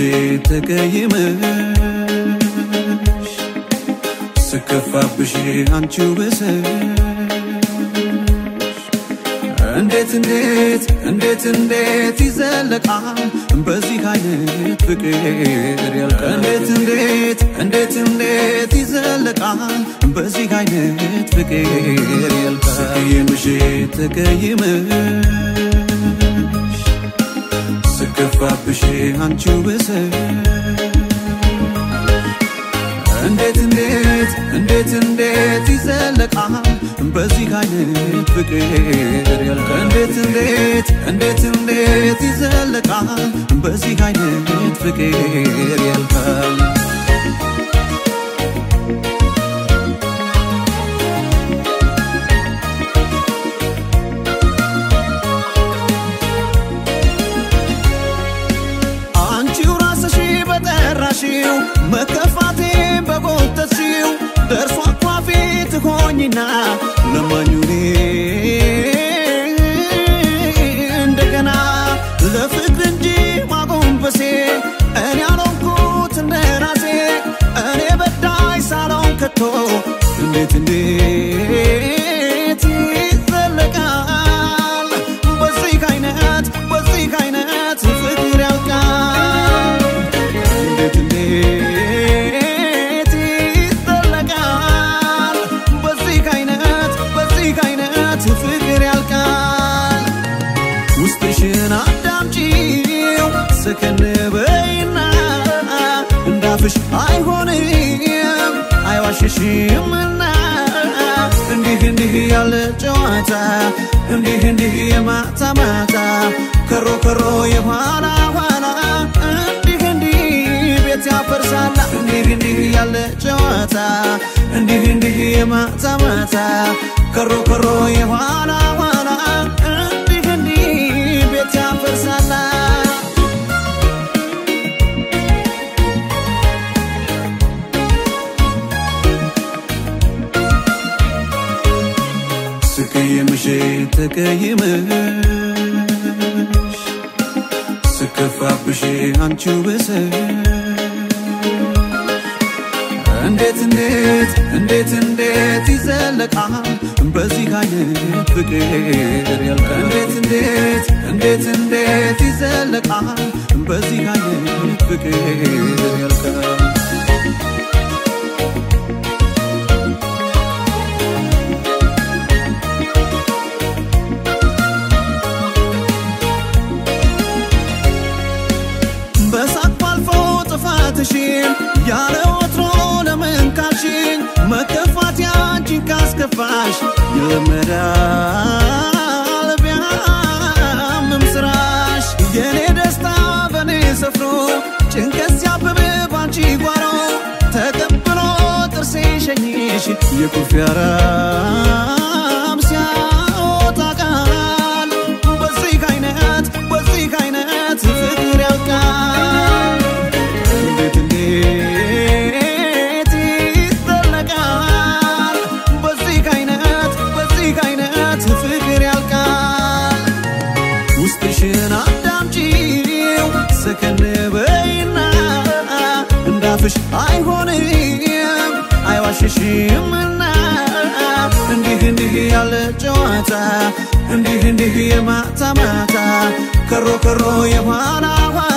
ተቀይመሽ ስከፋብሽ አንቺው ብሰሽ እንዴት እንዴት እንዴት እንዴት ይዘለቃል በዚህ አይነት ፍቅር ያልቃል እንዴት እንዴት እንዴት እንዴት ይዘለቃል በዚህ አይነት ፍቅር ያልቃል ስቀይምሽ ተቀይመሽ ስከፋብሽ አንቺው ብሰሽ እንዴት እንዴት እንዴት እንዴት ይዘለቃል በዚህ አይነት ፍቅር ያልቃል እንዴት እንዴት እንዴት እንዴት ይዘለቃል በዚህ አይነት ፍቅር ያልቃል አንቺው ራስሽ በጠራሽው መከፋቴ በጎተትሽው ደርሶ አኳፊ ትሆኝና ለማኙኔ እንደገና ለፍቅር እንጂ ማጎንበሴ እኔ አልሆንኩት እንደ ራሴ እኔ በዳይ ሳልሆን ከቶ እንዴት እንዴት ይዘለቃል በዚህ አይነት በዚህ አይነት ፍቅር ያልቃል እንዴት እንዴት ይዘለቃል በዚህ አይነት በዚህ አይነት ፍቅር ያልቃል ውስጥሽን አዳምጪው ሰከን በይና እንዳፍሽ አይሆንም አይዋሽሽምና እንዲህ እንዲህ ያለ ጨዋታ እንዲህ እንዲህ የማታ ማታ ከሮ ከሮ የኋላ ኋላ እንዲህ እንዲህ ቤት ያፈርሳላ እንዲህ እንዲህ ያለ ጨዋታ እንዲህ እንዲህ የማታ ማታ ከሮ ከሮ የኋላ ኋላ እንዲህ እንዲህ ቤት ያፈርሳላ ስቀይምሽ ተቀይመሽ ስከፋብሽ አንቺው ብሰሽ እንዴት እንዴት እንዴት እንዴት ይዘለቃል በዚህ አይነት ፍቅር ያልቃል እንዴት እንዴት እንዴት እንዴት ይዘለቃል በዚህ አይነት ፍቅር ያልቃል በሳቅ ባልፎ ጥፋትሽን ያለ ወትሮ ለምን ካልሽኝ መከፋት ያንቺን ካስከፋሽ ይለመዳል ቢያምም ስራሽ የኔ ደስታ በኔ ሰፍሮ ጭንቀት ሲያብብ ባንቺ ጓሮ ተቀብሎ ጥርሴ ሸኝሽ የኩርፊያ ራም ሲያወጣ ቃል በዚህ አይነት በዚህ አይነት ፍቅር ያልቃል እንዴት እንዴት ይዘለቃል በዚህ አይነት በዚህ አይነት ፍቅር ያልቃል ውስጥሽን አዳምጪው ሰከን በይና እንዳፍሽ አይሆንም አይዋሽሽምና እንዲህ እንዲህ ያለ ጨዋታ እንዲህ እንዲህ የማታ ማታ ከሮ ከሮ የኋላ ኋላ